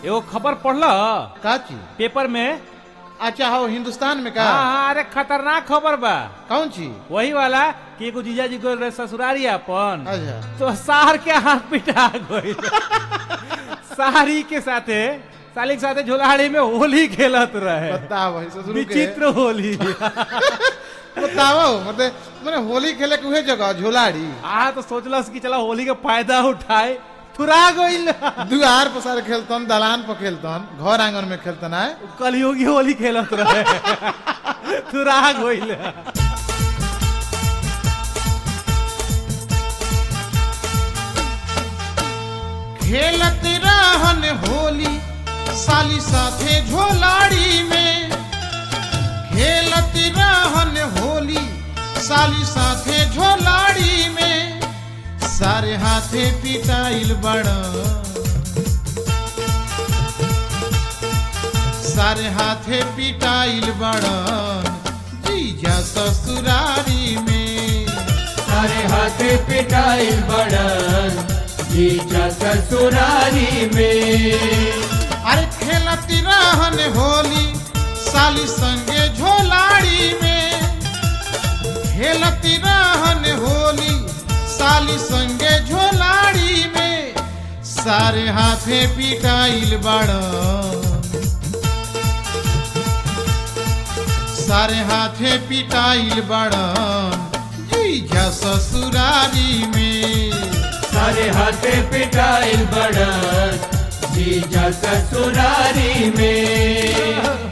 एगो खबर पढ़ल का चीज पेपर में अच्छा हो हिंदुस्तान में का हाँ हाँ अरे खतरनाक खबर बा कौन चीज वही वाला कि एगो जीजा जी गोल रहे ससुरारी अपन अच्छा तो सार के हाथ पिटा गई सारी के साथे साली के साथे झोलाहाड़ी में होली खेलत रहे बताओ भाई ससुर के विचित्र होली बताओ मतलब मैंने होली खेले के उहे जगह झोलाड़ी आ तो सोचलस कि चला होली के फायदा उठाए थुरा गइल दुआर पर सारे खेलतन दलान पर खेलतन घर आंगन में खेलतन आए कलयुगी होली खेलत रहे थुरा गइल खेलत रहन होली साली साथे झोलाड़ी में खेलत रहन होली साली साथे झोलाड़ी में सारे हाथे पिटाइल बड़ सारे हाथे पिटाइल बड़ जीजा ससुरारी में सारे हाथे पिटाइल बड़न जीजा ससुरारी में अरे खेलती रहन होली साली संगे झोलाड़ी में खेलती रहन होली साली संगे झोलाड़ी में सारे हाथे पिटाइल बड़ सारे हाथे पिटाइल बड़ जीजा ससुरारी में सारे हाथे पिटाइल बड़न जीजा ससुरारी में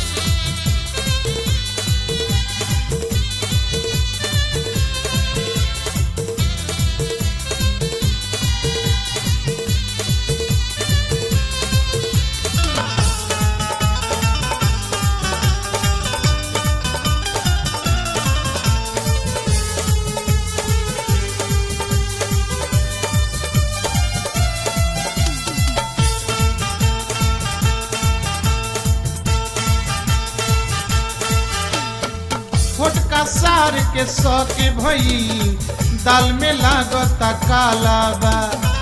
छोटका सार के सौ के भई दाल में लागता काला बा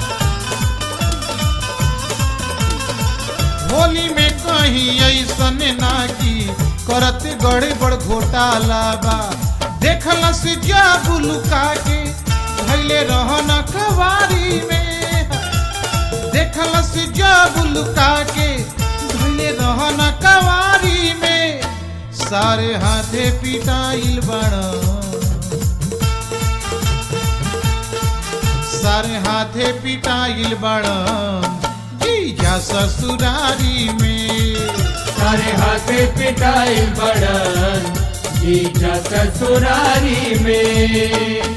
होली में कहीं ऐसन ना की करत गड़बड़ घोटाला बा देखलस जब लुका के धैले रहन कवारी में देखलस जब लुका के धैले रहन कवारी में सारे हाथे पिटाइल बड़ सारे हाथे पिटाइल बड़ जीजा ससुरारी में सारे हाथे पिटाइल बड़न जीजा ससुरारी में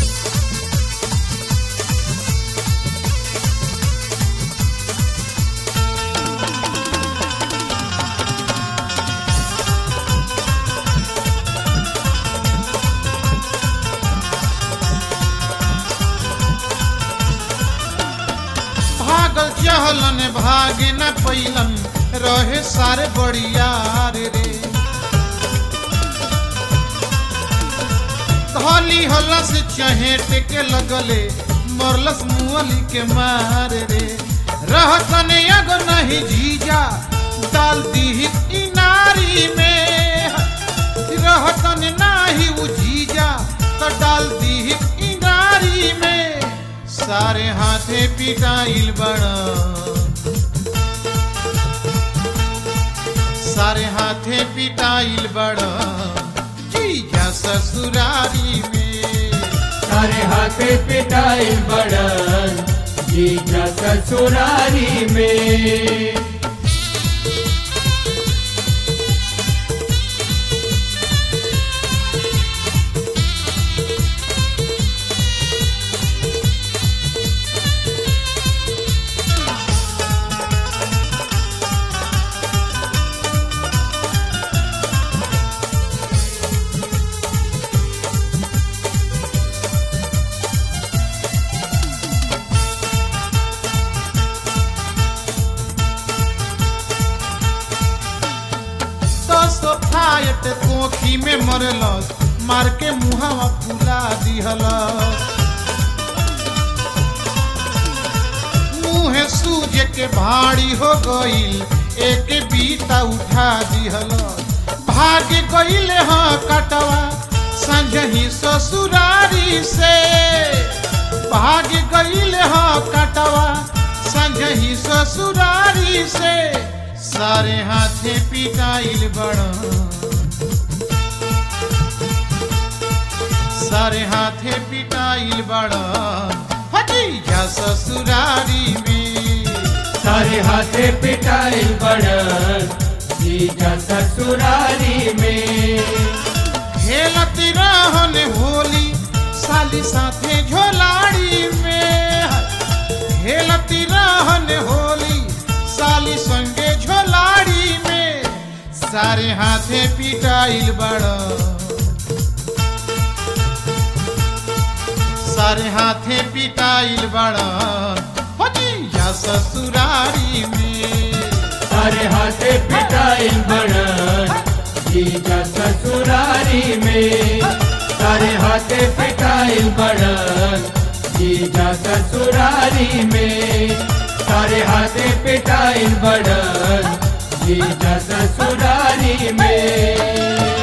भागल चहलन भागे न पैलन रहे सारे बड़ियार रे धली हलस चहेट के लगले मरलस मुअली के मार रे रहतन अग नहीं जीजा डाल दी इनारी में रहतन नाही उ जीजा तो डाल दी इनारी में सारे हाथे पिटाइल बड़ सारे हाथे पिटाइल बड़ जीजा ससुरारी में सारे हाथे पिटाइल बड़न जीजा ससुरारी में दस फायट कोखी में मरलस मार के मुहावा फुला दिहलस मुँह मुहे सूर्य के भाड़ी हो गईल एक बीता उठा दिहल भाग गईल हाँ कटवा संजही ससुरारी से भाग गईल हाँ कटवा संजही ससुरारी से सारे हाथे पिटाइल बड़ा सारे हाथे पिटाइल बड़ा हजीजा ससुरारी में सारे हाथे पिटाइल बड़न जीजा ससुरारी में खेलत रहन होली साली साथे झोलाड़ी में खेलत रहन होली साली संगे झोलाड़ी में सारे हाथे पिटाइल बड़ा सारे हाथे पिटाइल बड़ा हजीजा ससुरारी में सारे हाथे पिटाइल बड़न जीजा ससुरारी में सारे हाथे पिटाइल बड़न जीजा ससुरारी में सारे हाथे पिटाइल बड़न जीजा ससुरारी में